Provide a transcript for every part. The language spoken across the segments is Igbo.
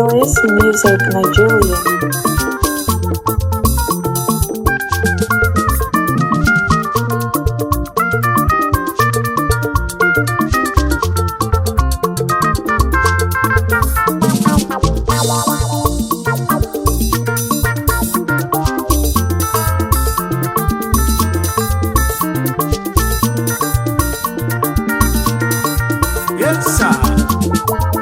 Oasis Music Nigeria. Yes, sir.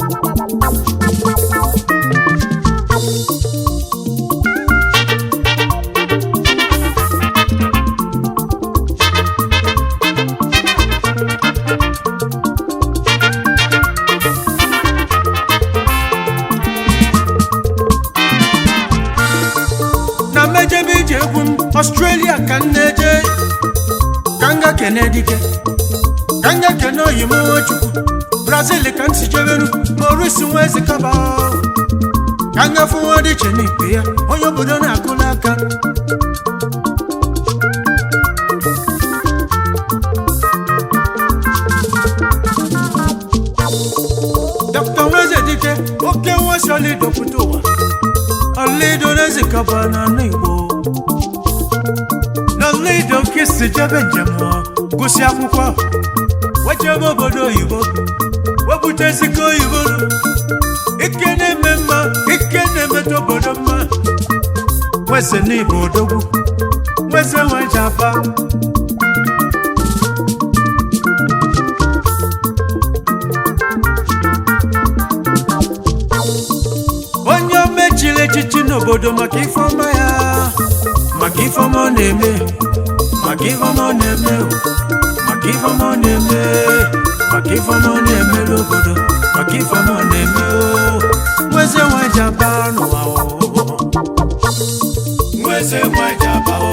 na mmejebe ije egwu m ọstrelia ka m na-eje ka m ga kene dike ka m ga kene oyi m nwechukwu brazil ka m si jeberu morisi nwa eze kaba ka m gafe nwa dị iche n'ikpe ya onye obodo na-akụla aka dr nweze dike oke nwa si ọlido pụta ụwa ọlido n'eze kaba na anụ igbo n'ọlido ka esi jebe njem ọ, gụsị akwụkwọ wechebe obodo oyibo wepụtaziko oyibo ike na-eme mma ike na-emeta obodo mma nweze n'igbo odogwu nweze nweje aba onye omechiri echichi n'obodo maka ifeọma ya maka ifeọma ọ na-eme maka ifeọma ọ na-eme o, maka ifeọma ọ na-eme maka ifeọma ọ na-eme n'obodo maka ifeọma ọ na-eme o nweze nweje aba n'ụwa o nweze nweje aba o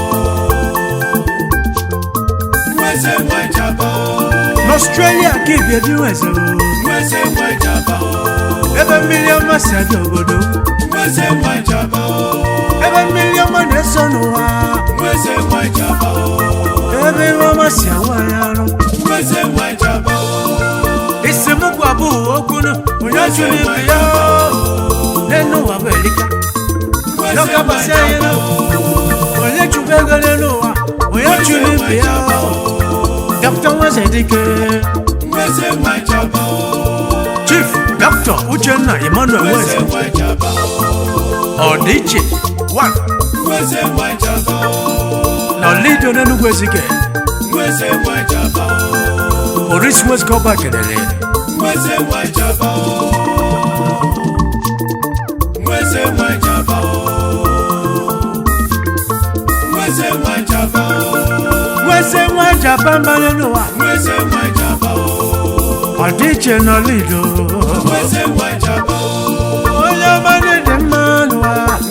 nweze nweje aba o n'ọstrelia ka ibie dị nweze o nweze nweje aba o ebe mmiri ọma si adị obodo nweze nweje aba o ebe mmiri ọma na-eso n'ụwa nweze nweje aba o ebe ihe ọma si awa ya arụ nweze nweje aba o isi m gwa bụ okwunu onye chụrụ ibe ya n'enu ụwa bụ elika n'ọkabasị anyị nụ onye chukwu ego n'elu ụwa onye chụrụ ibe ya dọkịta nweze dike chief dọkịta uchenna emmanuel nweze ọdịiche one na lido n'enugwu ezike oris nwezikọba kelele nweze nwa jaba mbanye n'ụwa ọdịiche nọ lido onye ọma na-ede mma n'ụwa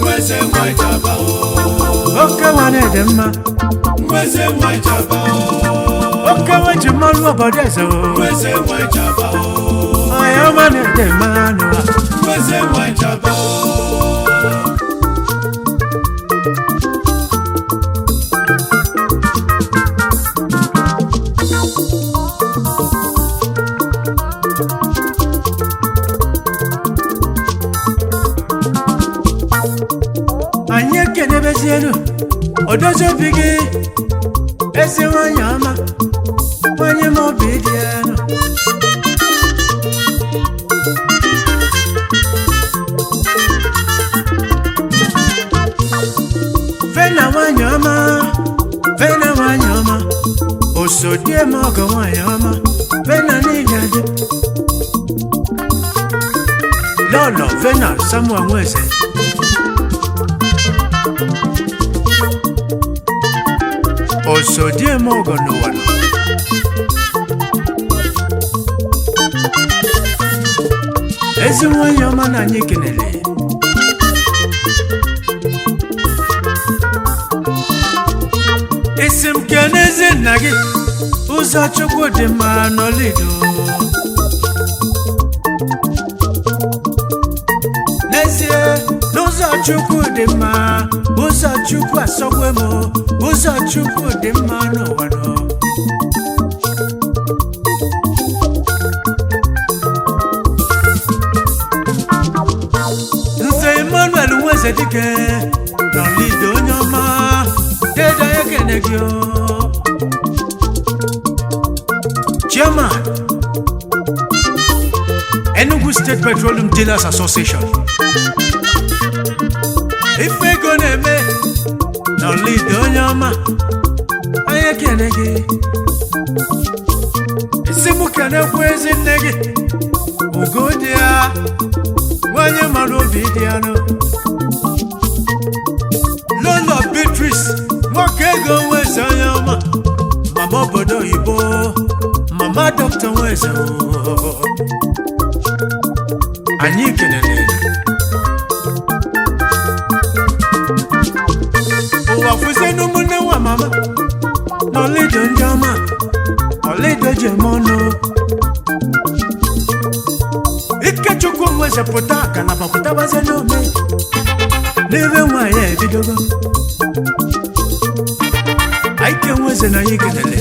oke nwa na-ede mma oke nwa ji mmanụ obodo eze o. onye ọma na-ede mma n'ụwa anyị ekenebezielu odozi obi gị ezi nwanyị ọma nwanyị m obi dị elu fena nwanyị ọma fena nwanyị ọma osodie m ọgọ nwanyị ọma fena n'ihi adị lọlọ fena samuel nweze osodiem ọgọ n'ụwa nọ. ezi nwanyị ọma na anyị kenele isi m kenezi nna gị ụzọ chukwu dị mma n'olido n'ezie n'ụzọ chukwu dị mma ụzọ chukwu asọgwe m ụzọ chukwu dị mma n'ụwa nọ eze dike n'ọlịda onye ọma dede ya kene gị o. chairman enugu state petroleum dealers association ife ego na-eme n'ọlịda onye ọma anyị ekene gị isi mụ kenekwu ezi nne gị ugo dị ya nwanyị mara obi dị ya nụ lolo beatrice nwoke ego nweze onye ọma mama obodo oyibo mama dọkịta nweze oo. anyị kelele ụwa fụzie n'ụmụnne nwa mama n'ọlaedo ndị ọma ọlaedo ji eme ọnụ ikechukwu nwezepụta akalaba pụtabazie n'ome n'ebe nwaanyị a ebidogo aike nweze na anyị kelele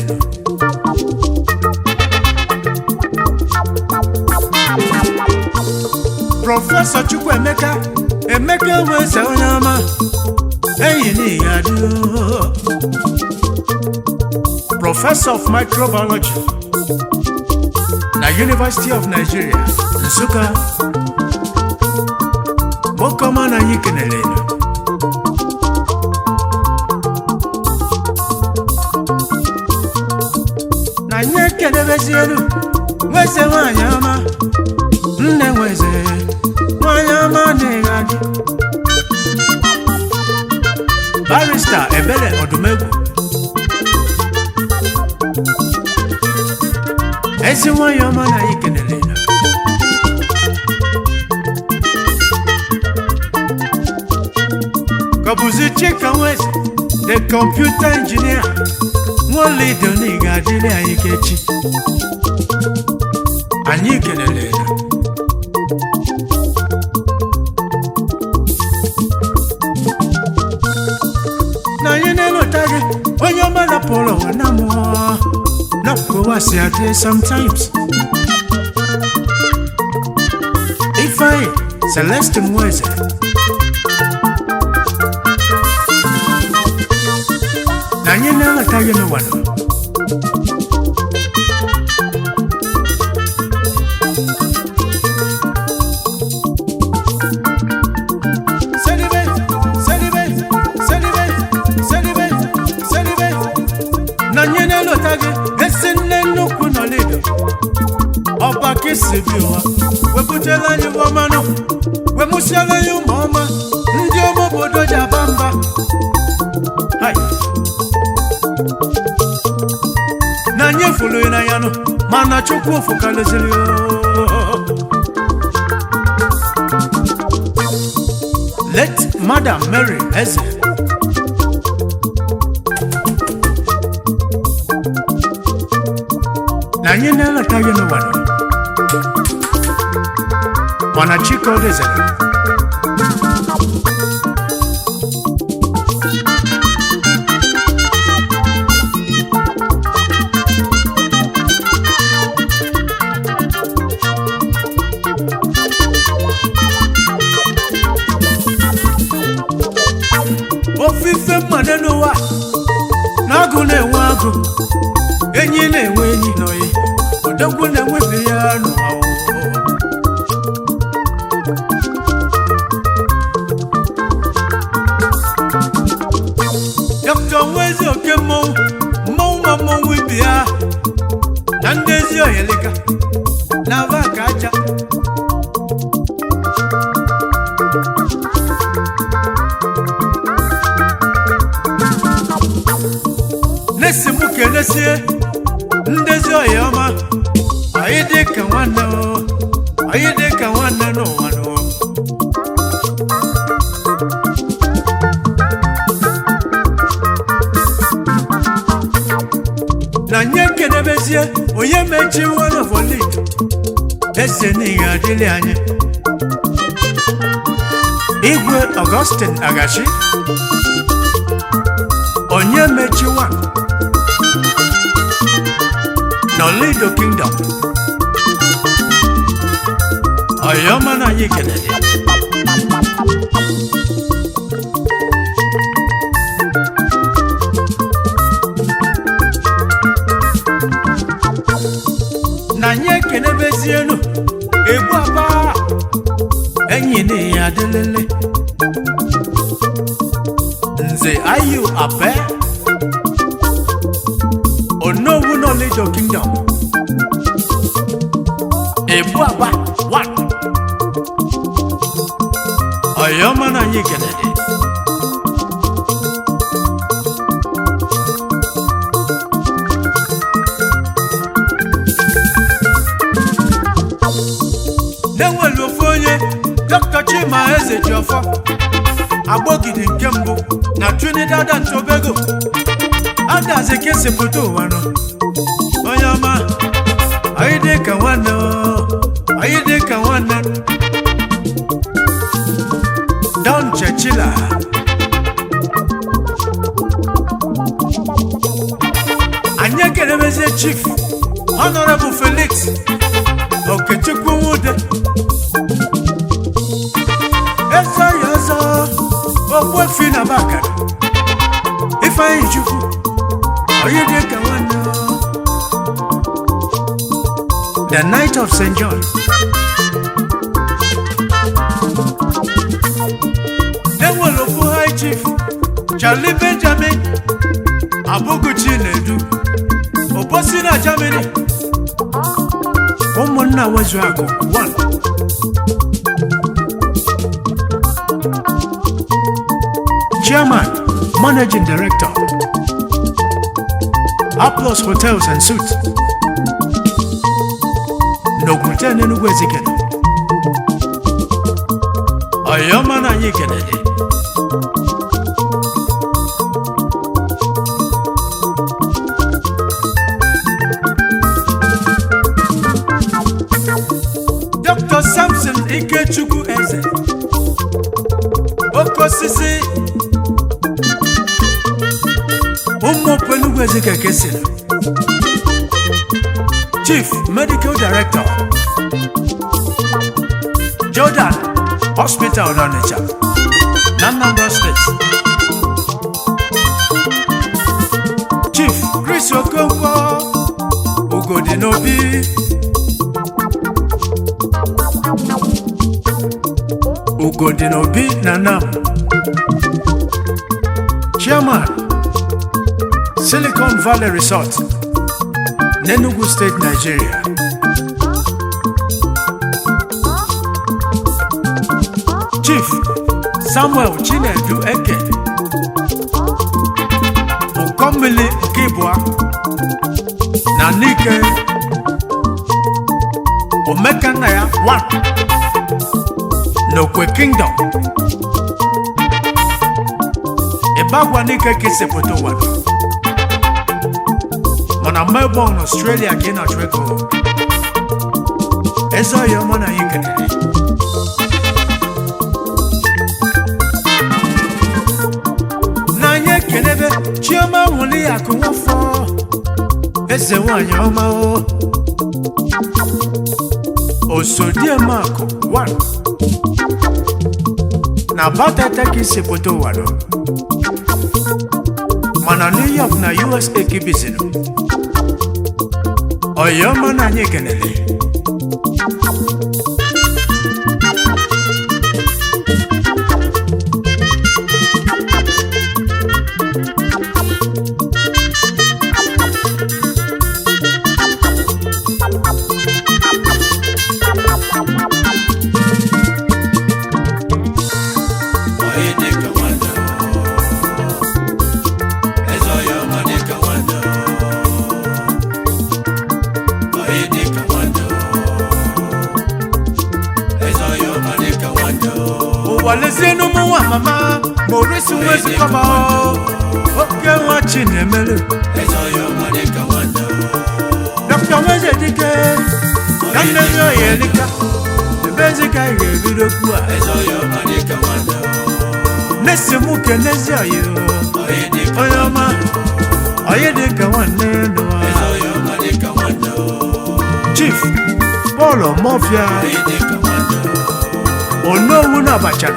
prọfesọ chukwuemeka emeka nweze onye ọma enyi n'ihi adịgo professor of microbiology na university of nigeria nsụka nwoke ọma na anyị kenere elu na anyị ekedebezi elu nweze nwanyị ọma nne nweze nwanyị ọma adịghị adị barista ebere ọdụmegwu ezi nwanyị ọma na anyị kenere elu kọbụzi chika nweze the computer engineer nwolido na ị ga-adịrị anyị kechi anyị kelele ya na anyị na-elota gị onye ọma napụrụ ụwa na mmụọ napụwa si adị sometimes ifeanyị celeste nweze na anyị na-elota gị n'ụwa nọ Celebrate, celebrate, celebrate, celebrate, celebrate. na nye na-elota gị esi nne nnukwu n'ọlaedo ọba ka esi bi ụwa wepụtala anyị ọmanụ wemụsiala anyị ụmụ ọma ndị ọma obodo ji aba mba Hai. na anyị efulu na ya nụ mana chukwu ofukaleziri let madam mary eze na anyị na-eletaghị n'ụwa nọ mana chikodezere ofufe mmadụ n'ụwa na agụ na-enwe agụ enyi na-enwe enyi n'oyi odogwu na-enwefe ya n'ụwa dọkịta nwezi oke mmọnwụ mmọnwụ ma mmọnwụ ibi ya na ndị ezi oyelika na aba ka aja na-esi mụ kenesie ndezi ọya ọma anyị dị ka nwanne o anyị dị ka nwanne n'ụwa n'ụwa na nye kenebezie onye mechi one of olid eze n'ihe adịrị anyị igwe augustin agachi onye mechi one n'olido kingdom ọyọma na anyị kelere lezienu egbu aba enyi na ya adịlele nze ayu abe onowu knowledge kingdom egbu aba one ọyọma na anyị kenede na-enwere ofu onye dr chima eze jiọfọ agbọgide nke mbụ na trinidad and tobago adazi kesịpụta ụwa nọ onye ọma anyị dị ka nwanne o, anyị dị ka nwanne don chechila anyị ekerebezie chief honorable felix okechukwu nwude eze ya ọzọ ogbuefi na bakara ifeanyi chukwu onye dị ka nwanne o. the night of st john enwere ofu high chief charlie benjamin abụguchi na-edu obosi na germany ụmụnna wezu akụ 1 chairman managing director aplos hotels and suits n'okwute n'enugwu ezikene ọyọma na anyị kenede dr samson ikechukwu eze oke osisi ụmụ penugwu ezikeke siri chief medical director jordan hospital n'ọnịcha na nnamdi steeti chief chris okonkwo ugodi n'obi ugodi n'obi na nam chairman silicon valley resort n'enugu steeti nigeria chief samuel chinedu eke ụkọmmili nke ịbụa na nike omekanna ya 1 n'okwe kingdom ịbagwa n'ike ka esepụta ụwa mana melbourne australia ka ị na-achụ ego eze ọya ọma na anyị kelere na anyị ekelebe chioma nwụli akụ nwafọ eze nwanyị ọma o osodiemakụ 1 na batata ka isi pụta ụwa nọ mana new york na usa ka ibizinụ ọyọma na anyị kelele ụwa lezienụ ụmụ nwa mama ma orisi nwa ezikọba oke nwa chi na-emelu dọkịta nweze dike na nne ya oyi elika ebe ezika ị ga-ebido okwu a nesi mụ kenezi oyi onye ọma oyi dị ka nwanne n'ụwa chief Paul Mofia onowu na abachara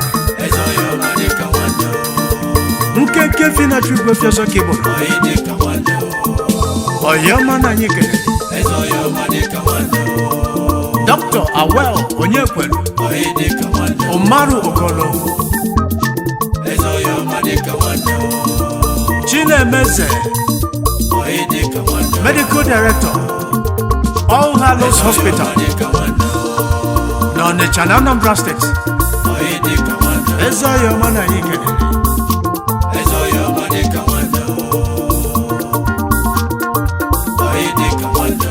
nkenke fi na chukwu fiọsọ ka ịbụ ọyọma na anyị kelere dr awel onyekwelu onye dịka nwanne umaru okolo eze onye ọma dịka nwanne chinemeze onye dịka nwanne medical director all hallows hospital dịka nwanne na ọnịcha na anambra steeti onye dịka nwanne eze ọya ọma na anyị kelere eze onye ọma dịka nwanne onye dịka nwanne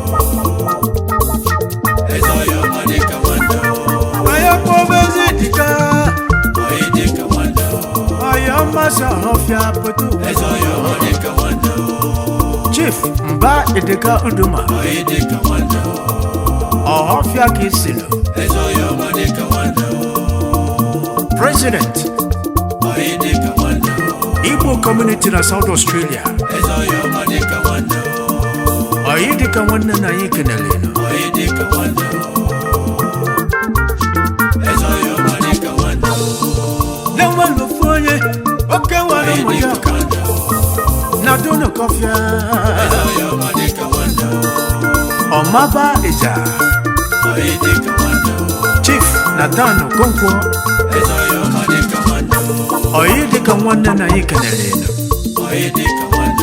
eze onye ọma dịka nwanne anyị kpọbezi dịka onye dịka nwanne ọya mmasị ọhọfịa pụta eze onye ọma dịka nwanne chief mba edeka uduma onye dịka nwanne ọhọfịa ka isilu eze onye ọma dịka nwanne president onye dịka nwanne igbo community na south australia eze onye ọma dịka nwanne ọyị dịka nwanne na anyị kenere nụ onye dịka nwanne eze onye ọma dịka nwanne na-enwere ofu onye oke nwere onye ụmụ ya dịka ọka nwanne na dunukọfịa eze onye ọma dịka nwanne ọmaba ịja onye dịka nwanne chief nathan okonkwo eze onye ọma dịka nwanne ọyị dịka nwanne na anyị kenere nụ onye dịka nwanne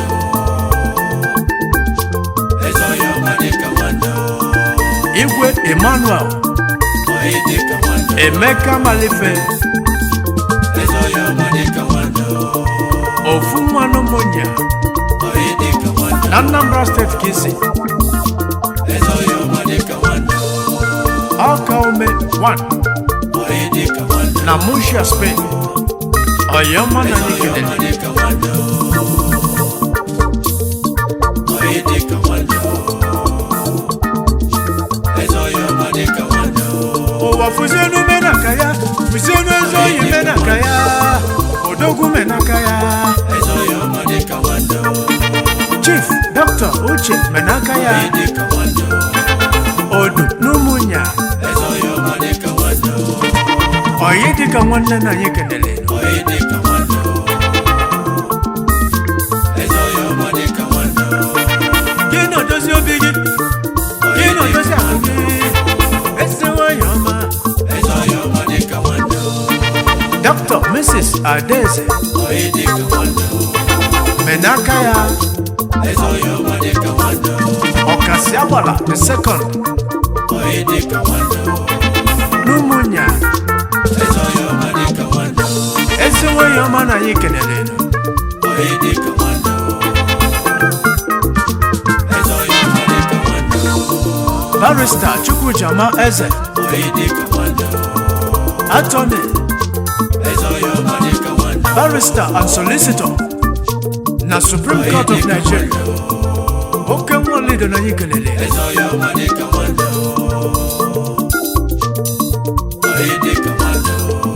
eze onye ọma dịka nwanne igwe emmanuel onye dịka nwanne emeka malife eze onye ọma dịka nwanne ofu nwanụ monya onye dịka nwanne na anambra steeti ka isi eze onye ọma dịka nwanne ọka ume 1 onye dịka nwanne na mushia spain ọyị ọma na anyị onye kenere ọma dịka nwanne onye dịka nwanne eze onye ọma dịka nwanne ụwa fụzienu menaka ya fụzienu ezi oyi menaka ya odogwu menaka ya eze onye ọma dịka nwanne chief dr uche menaka ya onye dịka nwanne odu n'ụmụnya eze onye ọma dịka nwanne ọyị dịka nwanne na anyị kenere onye dịka nwanne eze onye ọma dịka nwanne gị na-edozi obi gị gị na-edozi ahụ gị ezi nwanyị ọma eze onye ọma dịka nwanne dr mrs adaeze onye dịka nwanne menaka ya eze onye ọma dịka nwanne ọkasị agbara the second onye dịka nwanne n'ụmụnya eze onye ọma dịka nwanne ezi nwanyị ọma na anyị kenere onye dịka nwanne eze onye ọma dịka nwanne barista chukwujama eze onye dịka nwanne attorney eze onye ọma dịka nwanne barrister and solicitor na supreme court of nigeria oke nwa lido na anyị kelele eze onye ọma dịka nwanne onye dịka nwanne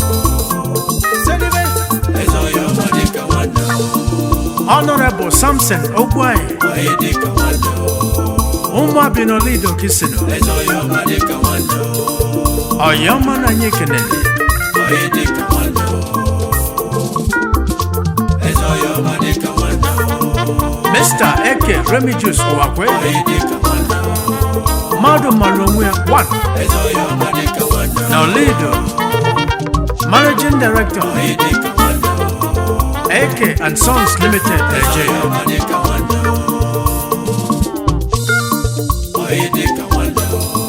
eze onye ọma dịka nwanne honorable samson ogbuanyi onye dịka nwanne ụmụabino lido kisino eze onye ọma dịka nwanne ọyọma na anyị kelele onye dịka nwanne eze onye ọma dịka nwanne mr eke remigius ụwakwe onye dịka nwanne mmadụ mara onwe ya 1 eze onye ọma dịka nwanne na lido managing director onye dịka nwanne eke and sons limited nigeria ọma dịka nwanne onye dịka nwanne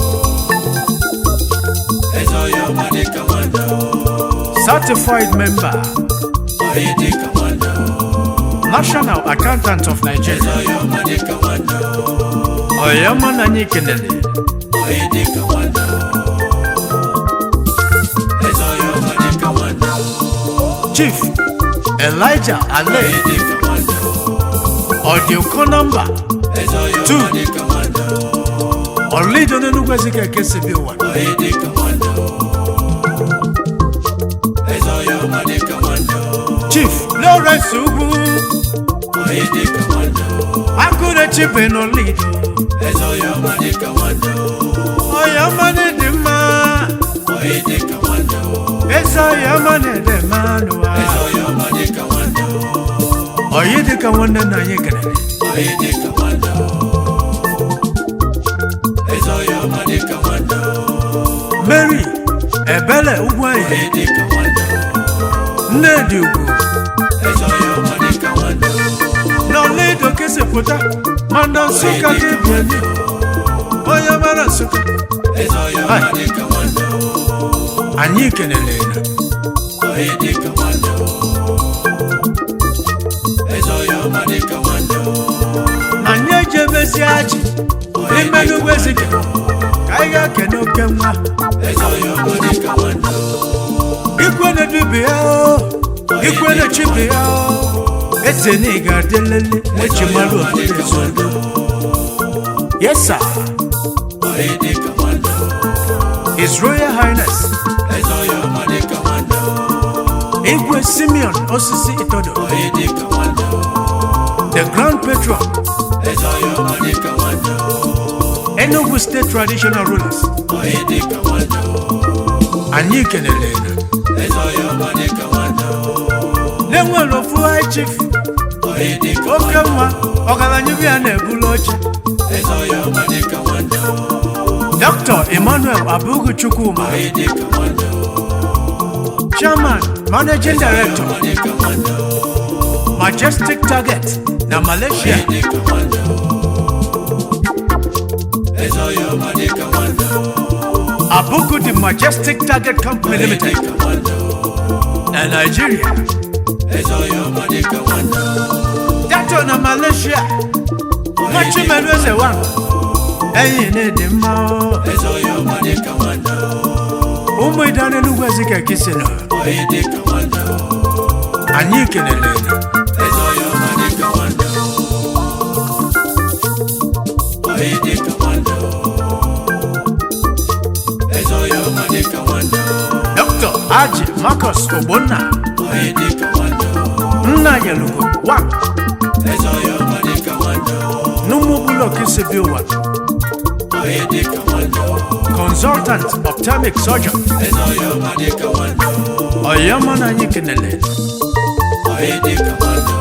eze onye ọma dịka nwanne certified member onye dịka nwanne national accountant of nigeria eze onye ọma dịka nwanne ọyọma na anyị kelele onye dịka nwanne eze onye ọma dịka nwanne chief elijah ale onye dịka nwanne ọdịụkọ nọmba eze onye Two. ọma dịka nwanne ọlido n'enugwu ezike ekesibi ụwa onye dịka nwanne eze onye ọma dịka nwanne chief lawrence ugwu onye dịka nwanne akụrechi benolido eze onye ọma dịka nwanne ọyọma na-ede mma onye dịka nwanne eze ọyọma na-ede mma n'ụwa eze onye ọma dịka nwanne ọyị dịka nwanne nna anyị kelere onye dịka nwanne eze onye ọma dịka nwanne mary ebele ugwu anyị onye dịka nwanne nnedi ugwu eze ọya ọma dịka nwanne n'ọlaedo kesịpụta mana nsụka gị bieni onye mara nsụka eze ọya ọma dịka nwanne anyị kelele na onye dịka nwanne eze ọya ọma dịka nwanne anyị ejebezi ajị ime n'ugwu ezike ka anyị ga-ekene oke nwa eze ọya ọma dịka nwanne ikwe na-edubi ya o ikwe na-echibi ya o eze na ị ga-adịlele eji mara obodo ezodo yesa onye dịka nwanne his royal highness eze ọya ọma dịka nwanne igwe simeon osisi itodo onye dịka nwanne the grand patron eze ọya ọma dịka nwanne enugu state traditional rulers onye dịka nwanne anyị kelele na eze ọya ọma dịka nwanne na-enwere ofu high chief onye dịka oke nwa ọgaranya bi ya na-ebulu oche eze ọya ọma dịka nwanne dr emmanuel abugu chukwuma onye dịka nwanne chairman managing director ọma dịka nwanne majestic target na malaysia onye dịka nwanne eze ọya ọma dịka nwanne abugu the majestic target company onye limited dịka nwanne na nigeria eze ọya ọma dịka nwanne dato na malaysia nwachimelu eze wa enyi na-ede mma o. eze ọya ọma dịka nwanne ụmụ ịda n'enugwu ezike kisino onye dịka nwanne anyị kelele na eze ọya ọma dịka nwanne onye dịka nwanne eze ọya ọma dịka nwanne dr aji marcus ogbonna onye dịka nwanne nna yelugo wa eze ọya ọma dịka nwanne n'ụmụbụlọ kisibi ụwa onye dịka nwanne consultant ophthalmic surgeon eze ọya ọma dịka nwanne ọyọma na anyị kelele onye dịka nwanne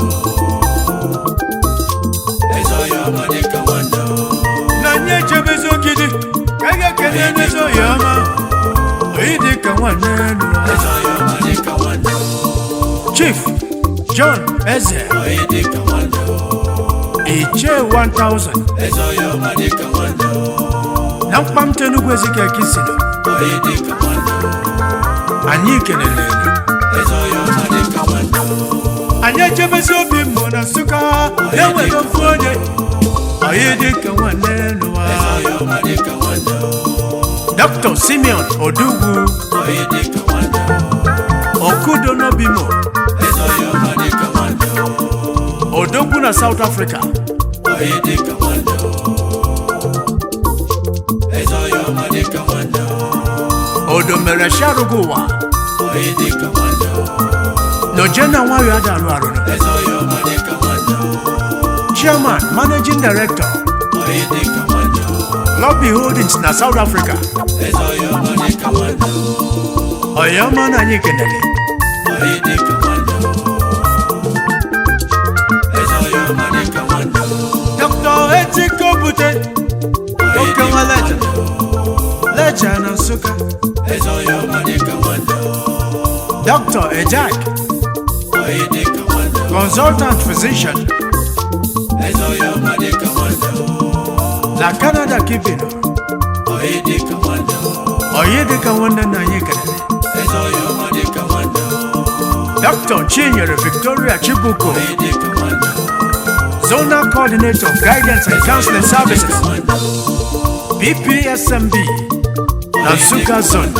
eze ọya ọma dịka nwanne na anyị echebezi ogidi ka anyị ga-ekele n'ezi ọyọma oyi dị ka nwanne elu eze ọya ọma dịka nwanne chief john eze onye dịka nwanne ichie 1000 eze ọya ọma dịka nwanne na mkpamta enugwu ezike kisino onye dịka nwanne anyị kelele eze ọya ọma dịka nwanne anyị echebezi obi mmụọ na nsụka na-enwere ofu onye oyi dị ka nwanne elu eze ọya ọma dịka nwanne dr simeon odugwu onye dịka nwanne okudo nobimo eze ọya ọma dịka nwanne odogwu na south africa onye dịka nwanne eze ọya ọma dịka nwanne odo mere sharugo ụwa onye dịka nwanne noje na nwayọ adarụ arụrụ eze ọya ọma dịka nwanne chairman managing director onye dịka nwanne lobby holdings na south africa eze ọya ọma dịka nwanne ọyọma na anyị kelele onye dịka nwanne eze ọya ọma dịka nwanne dr etiko bute oke nwa leja leja na nsụka eze ọya ọma dịka nwanne dr ejak onye dịka nwanne consultant physician eze ọya ọma dịka nwanne na canada kibino onye dịka nwanne oyi dịka nwanne na anyị kelele eze ọya ọma dịka nwanne dr chinyere victoria chibuko onye dịka nwanne zonal coordinator of guidance and counseling services nwanne bpsmb na nsụka zone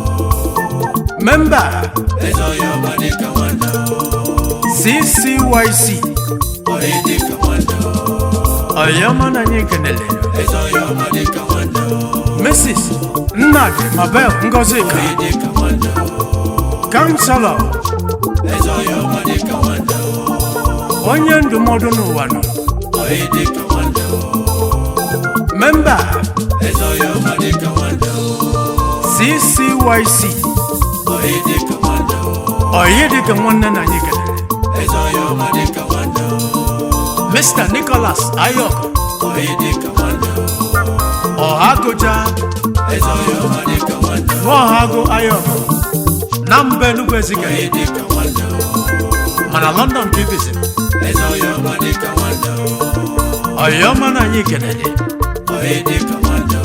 member eze ọya ọma dịka nwanne ccyc onye dịka nwanne ọyọma na anyị kelele eze ọya ọma dịka nwanne mrs nnadi mabel ngozika onye dịka nwanne kanselọ eze ọya ọma dịka nwanne onye ndụmọdụ n'ụwa nọ onye dịka nwanne memba eze ọya ọma dịka nwanne ccyc onye dịka nwanne ọyị dịka nwanne na anyị kelele eze ọya ọma dịka nwanne mr nicholas ayok onye dịka nwanne ọhagụja eze onye ọma dịka nwanne nwaọhagụ ayọ na mba enugwu ezike onye dịka nwanne mana london ka ibizi eze onye ọma dịka nwanne ọyọma na anyị kenele onye dịka nwanne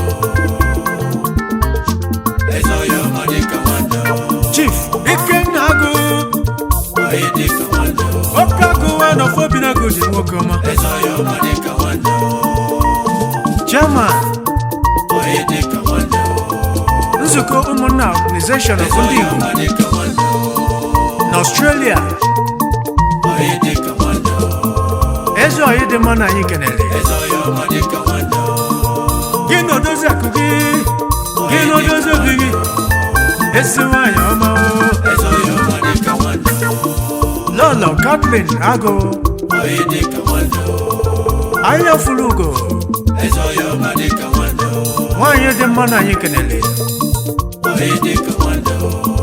eze onye ọma dịka nwanne chief ikenna agụ onye dịka nwanne oke agụwa nọfobi na agụ ji nwoke ọma eze onye ọma dịka nwanne chairman onye dịka nwanne nzukọ ụmụnna organization of ndị onye igbo ọma dịka nwanne na australia onye dịka nwanne eze ọyị dị mma na anyị kenele eze onye ọma dịka nwanne gị na odozi akụ gị gị na odozi obi gị ezi nwanyị ọma o. eze onye ọma dịka nwanne lọlọ katlin agụ onye dịka nwanne ahịa furu ugo eze onye ọma dịka nwanne nwanyị dị mma na anyị kenele onye dịka nwanne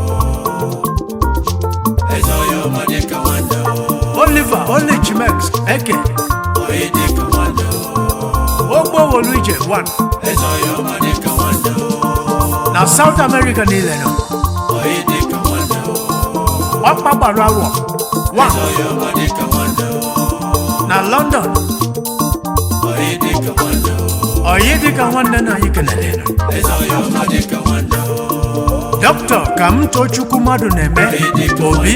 eze onye ọma dịka nwanne oliver olichimex eke onye dịka nwanne ogbowolu ije 1 eze onye ọma dịka nwanne na south america niile nọ onye dịka nwanne ọkpa gbara awọ 1 eze onye ọma dịka nwanne na london onye dịka nwanne ọyị dịka nwanne na anyị kenele eze onye ọma dịka nwanne dọkịta ka m too chukwu mmadụ na-eme obi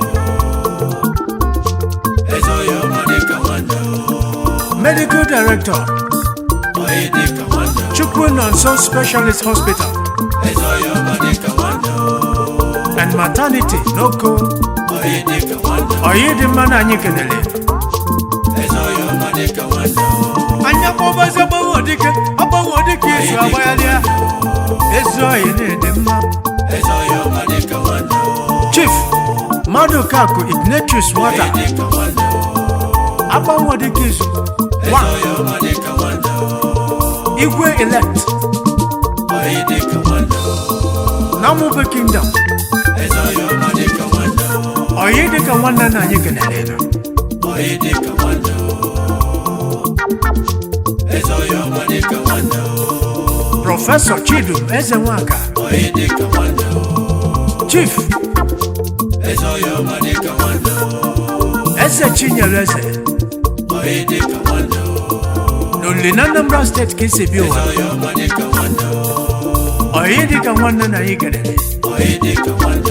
eze onye ọma dịka nwanne medical director onye dịka nwanne chukwu nọ nso specialist hospital eze onye ọma dịka nwanne and maternity n'oko onye dịka nwanne ọyị dị mma na anyị kenele eze onye ọma dịka nwanne anya kpọbazi agbanwe dike agbanwe dike izu agbaghalịa ezi ọyị na-ede mma eze onye ọma dịka nwanne chief mmadụ kakụ ignatius nwata onye dịka nwanne agbanwe dike izu eze One, onye ọma dịka nwanne igwe elect onye dịka nwanne na mụbe kingdom eze onye ọma dịka nwanne ọyị dịka nwanne na anyị kenele onye dịka nwanne eze onye ọma dịka nwanne prọfesọ chidum eze nwaka onye dịka nwanne chief eze onye ọma dịka nwanne eze chinyere eze onye dịka nwanne n'oli na anambra steeti ka esi bi ụwa onye ọma dịka nwanne ọyị dịka nwanne na anyị kenele onye dịka nwanne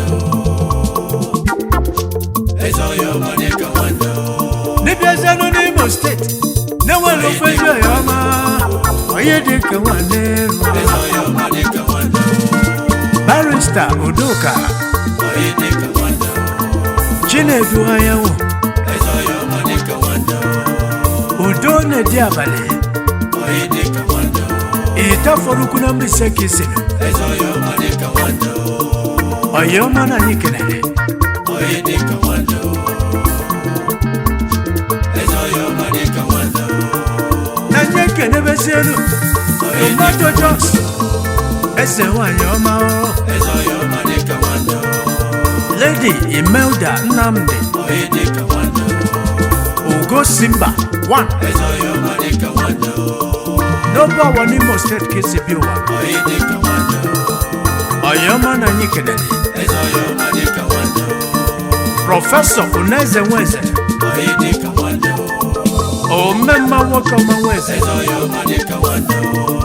eze onye ọma dịka nwanne dịbịa ezenụ n'imo steeti na-enwere ofe ezi ọya ọma onye dịka nwanne eze onye ọma dịka nwanne barista udoka onye dịka nwanne chinedu anyanwụ eze onye ọma dịka nwanne udo na-edi abalị onye dịka nwanne ite fọrọkwu na mbaise ka isiri eze onye ọma dịka nwanne ọya ọma na anyị kenele onye dịka nwanne eze onye ọma dịka nwanne na nye ekenebezi elu tomato jos eze nwanyị ọma o. eze onye ọma dịka nwanne lady imelda nnamdi onye dịka nwanne ugo simba 1 eze onye ọma dịka nwanne n'obe ọwa n'imo steeti ka esi bi ụwa onye dịka nwanne ọya ọma na anyị kenele eze onye ọma dịka nwanne prọfesọ uneze nweze onye dịka nwanne omemma nwoke ọma nweze eze onye ọma dịka nwanne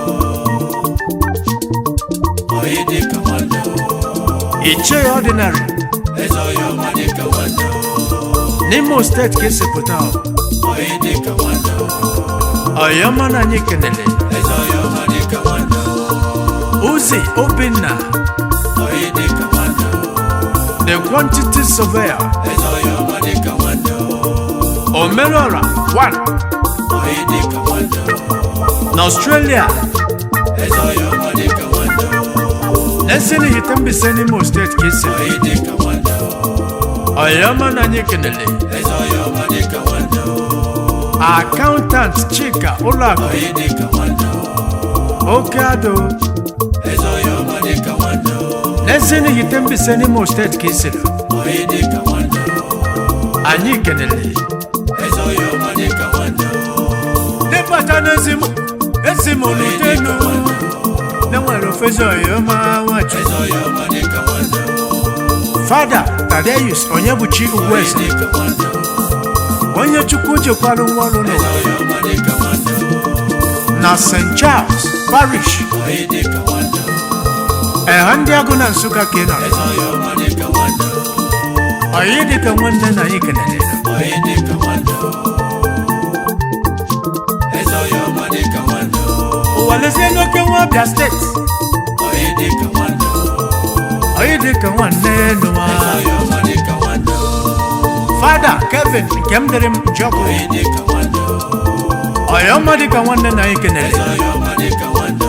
onye dịka nwanne ichie ọdịnarị eze onye ọma dịka nwanne n'imo steeti ka esi pụta ọ. onye dịka nwanne ọya ọma na anyị kenele eze onye ọma dịka nwanne uzi obinna onye dịka nwanne the quantity surveyor eze onye ọma dịka nwanne omerora 1 onye dịka nwanne n'australia eze onye ọma dịka nwanne n'ezinihite mbise n'imo steeti ka esi onye dịka nwanne ọya ọma na anyị kenele eze onye ọma dịka nwanne akaụntant chika ụlọakụ onye dịka nwanne oke ado eze onye ọma dịka nwanne n'ezinihite mbise n'imo steeti ka esi onye dịka nwanne anyị kenele eze onye ọma dịka nwanne dịbata n'ezi m esi m n'utenu na nwere ofezi ọyọma nwachu eze ọyọma dịka nwanne fada tadeus onye bụ chi ugwueze dịka nwanne onye chukwu chekwara nwa ọrụ eze n'ụwa ọyọma dịka nwanne na st charles parish onye dịka nwanne eha ndị agụ na nsụka ka ị nọrọ eze ọyọma dịka nwanne ọyị dịka nwanne na anyị kenere onye dịka nwanne eze ọyọma dịka nwanne ụwa lezie n'oke nwa abịa steeti onye dịka nwanne ọyị dịka nwanne nụwa eze ọyọma dịka nwanne fada kevin nke m dịrị m njọkụ onye dịka nwanne ọyọma dịka nwanne na anyị kenere eze ọyọma dịka nwanne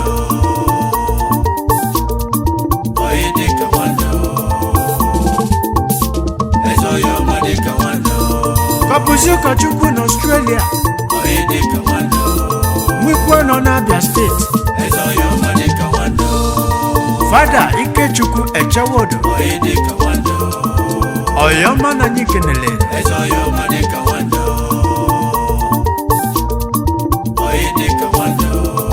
onye dịka nwanne eze ọyọma dịka nwanne kọpụzi ụkọchukwu n'ọstrelia onye dịka nwanne nwikwe nọ n'abịa steeti eze ọyọma dịka nwanne fada ikechukwu echewodo onye dịka nwanne ọyọma na anyị kenere eze ọyọma dịka nwanne onye dịka nwanne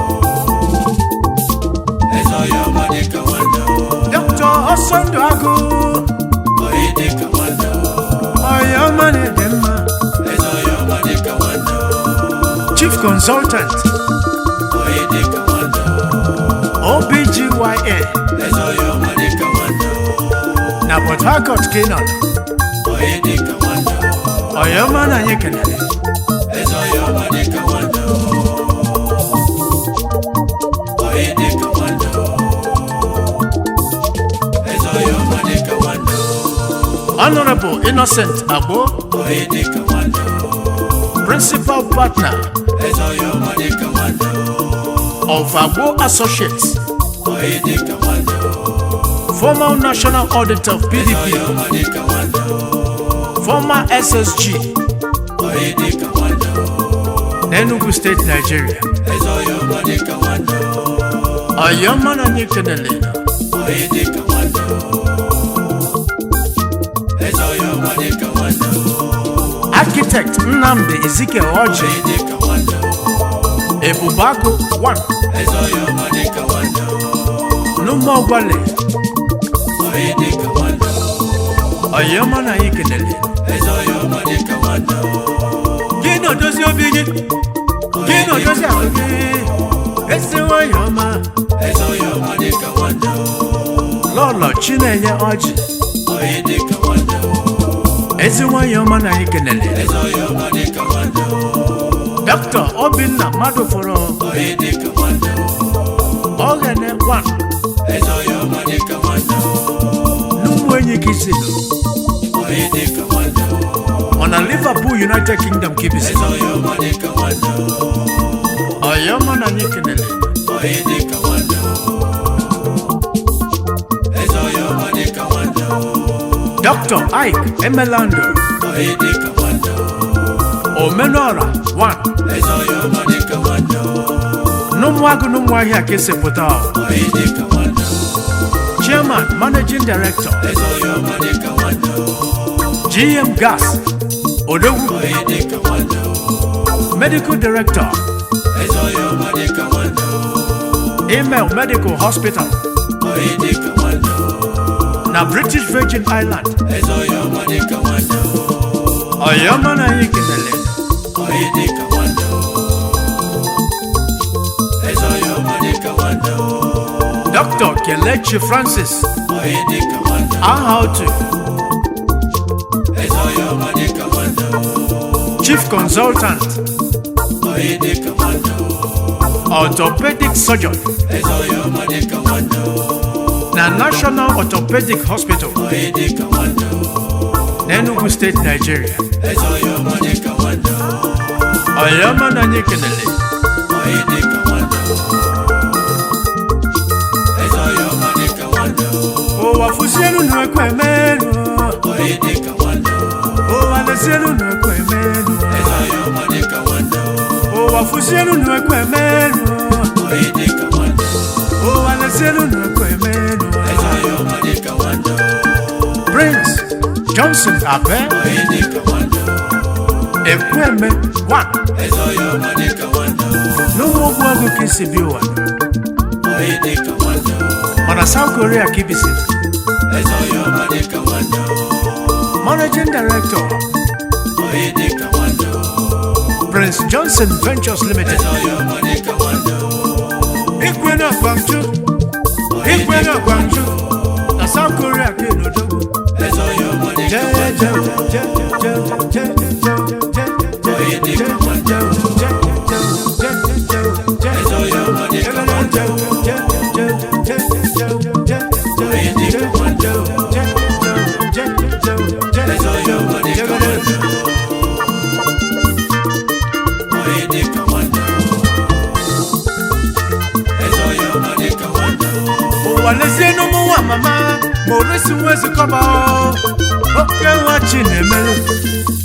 eze ọyọma dịka nwanne dọkta ọsọndụ agụ onye dịka nwanne ọyọma na-ede mma eze ọyọma dịka nwanne chief consultant onye dịka nwanne obgyn eze ọyọma dịka nwanne na port harcourt ka ị nọ onye dịka nwanne ọyọma na anyị kenere eze ọyọma dịka nwanne onye dịka nwanne eze ọyọma dịka nwanne honorable innocent agbo onye dịka nwanne principal partner eze ọyọma dịka nwanne of agbo associates onye dịka nwanne former national auditor of eze pdp ọyọma dịka nwanne former ssg onye dịka nwanne n'enugu steeti nigeria eze ọyọma dịka nwanne ọyọma na anyị kenere onye dịka nwanne eze ọyọma dịka nwanne architect nnamdi ezike ọjị onye dịka nwanne ebubagụ 1 eze ọyọma dịka nwanne n'ụmụọgwale onye dịka nwanne ọyọma na anyị kenere eze ọyọma dịka nwanne gị na-edozi obi gị gị na-edozi ahụ gị esi nwanyị ọma eze ọyọma dịka nwanne lọlọ chinenye ọjị onye dịka nwanne ezi nwanyị ọma na anyị kenere eze ọyọma dịka nwanne dọkịta obinna mmadụ fọrọ onye dịka nwanne ọghene 1 eze ọyọma dịka nwanne n'ụmụ enyi gị si onye dịka nwanne ọ na liverpool united kingdom kibisi eze ọyọma dịka nwanne ọyọma na anyị kenere onye dịka nwanne eze ọyọma dịka nwanne dọkịta ike emelando onye dịka nwanne omenora 1 eze ọyọma dịka nwanne n'ụmụagụ n'ụmụahịa ka esepụta onye dịka nwanne chairman managing director eze ọyọma dịka nwanne gm gas odogwu onye dịka nwanne medical director eze ọyọma dịka nwanne email medical hospital onye dịka nwanne na british virgin island eze ọyọma dịka nwanne ọyọma na anyị kenere onye dịka nwanne eze ọyọma dịka nwanne dr kelechi francis onye dịka nwanne aha otu eze ọyọma dịka nwanne chief consultant onye dịka nwanne orthopedic surgeon eze ọyọma dịka nwanne na national orthopedic hospital onye dịka nwanne n'enugu steeti nigeria eze ọyọma dịka nwanne ọyọma na anyị kenere onye dịka nwanne eze ọyọma dịka nwanne ụwa fụsielu nu ekwe menu onye dịka nwanne ụwa lesielu nu ekwe menu eze ọyọma dịka nwanne ụwa fụsielu nu ekwe menu onye dịka nwanne ụwa lesielu nu ekwe menu eze ọyọma dịka nwanne prince johnson abe onye dịka nwanne ekweme wa eze onye ọma dịka nwanne n'ụmụ ogwu ọgụ ka isi bi ụwa onye dịka nwanne mana South Korea ka ibisi eze onye ọma dịka nwanne managing director onye dịka nwanne Prince Johnson Ventures Limited eze onye ọma dịka nwanne ikwe na Gwangju ikwe na Gwangju na South Korea ka ịnọdogwu eze onye ọma dịka onye dịka nwanne eze onye ọma dịka nwanne onye dịka nwanne eze onye ọma dịka nwanne onye dịka nwanne eze onye ọma dịka nwanne ụwa lezie n'ụmụ nwa mama ma oresi nwa ezikọba o. oke nwa chi na-emelu